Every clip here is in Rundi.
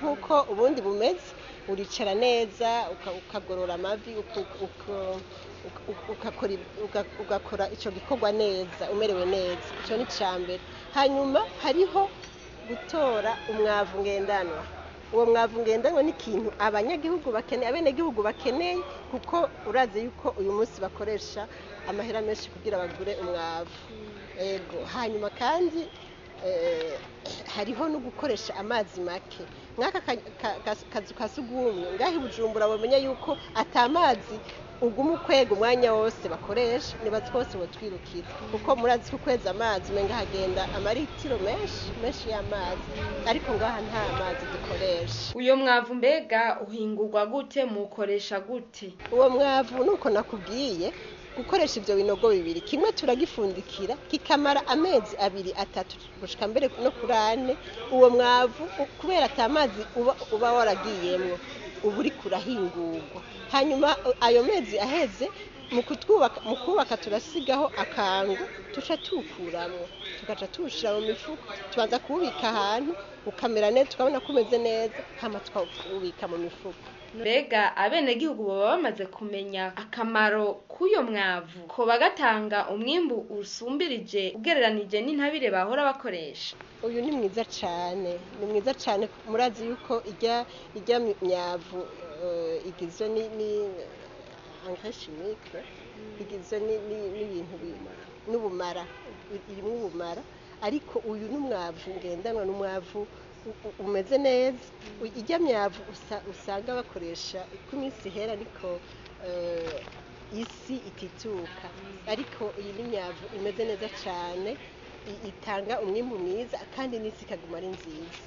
nk'uko ubundi bumeze uricara neza uka- ukagorora amavi uku- uku- uku- ugakora ib- uga- ugakora icyo gikorwa neza umerewe neza icyo ni icya mbere hanyuma hariho gutora umwavu ngendanwa uwo mwavu ngendanwa ni ikintu abanyagihugu bakeneye abenegihugu bakeneye kuko urazi yuko uyu munsi bakoresha amahera menshi kugira bagure umwavu ego hanyuma kandi eh, hariho no gukoresha amazi make nk'aka ka- ka- ka- kazu ka sugumwe ngaho i bujumbura bamenya yuko atamazi uguma ukwega umwanya wose bakoresha niba twose twirukira kuko murazi ko ukwezi amazi umenga hagenda amaritiro menshi menshi y'amazi ariko ngaha nta mazi dukoresha uyo mwavu mbega uhingurwa gute mukoresha gute uwo mwavu nuko nakubwiye gukoresha ibyo binogo bibiri kimwe turagifundikira kikamara amezi abiri atatu gushika mbere no kuri ane uwo mwavu u- kubera ata mazi uba, uba waragiyemwo uba uri kurahingurwa hanyuma uh, ayo mezi aheze mu kutwubaka mu kubaka turasigaho akangu tuca tuwukuramwo tugaca tuwushira mu mifuko tubanza kuwubika ahantu ukamera neza tukabona ko umeze neza hama tukawubika mu mifuko mbega abenegihugu baba bamaze kumenya akamaro k'uyo mwavu ko bagatanga umwimbu usumbirije ugereranije n'intabire bahora bakoresha uyu ni mwiza cyane ni mwiza cyane murazi yuko ijya ijya myavu eh, igizwe ni ni engrais chimique igizwe ni- ni- n'ibintu bi- n'ubumara irimo ubumara ariko uyu ni umwavu ngendanwa ni umwavu u- u- umeze neza U- ijya myavu usa- usanga bakoresha uko iminsi ihera ariko eh, isi itituka ariko iyi ni myavu imeze neza cyane i- itanga umwimbu mwiza kandi n'isi ikaguma ari nziza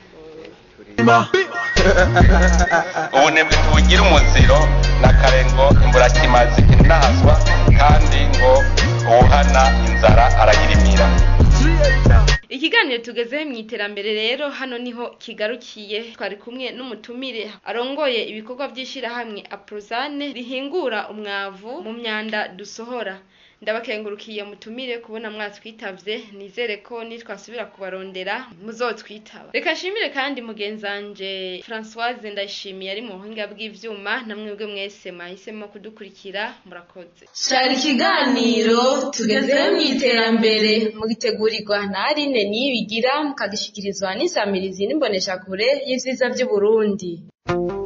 ubunebwe ntibugira umuziro na kare ngo imburakimazi inahazwa kandi ngo uwuhana inzara arayirimira ikiganiro tugezeho mu iterambere rero hano niho kigarukiye twari kumwe n'umutumire arongoye ibikorwa by'ishyirahamwe aprozane rihingura umwavu mu myanda dusohora ndabakengurukiye mutumire kubona mwatwitavye nizere ko nitwasubira kubarondera muzotwitaba reka nshimire kandi mugenzanje françoise ndayishimiye ari mu buhinga bw'ivyuma namwebwe mwese mwahisemo kudukurikira murakoze shara ikiganiro tugezeho mu iterambere mugitegurirwa na aline niyibigira mukagishikirizwa n'isamirizi n'imboneshakure y'ivyiza vy'uburundi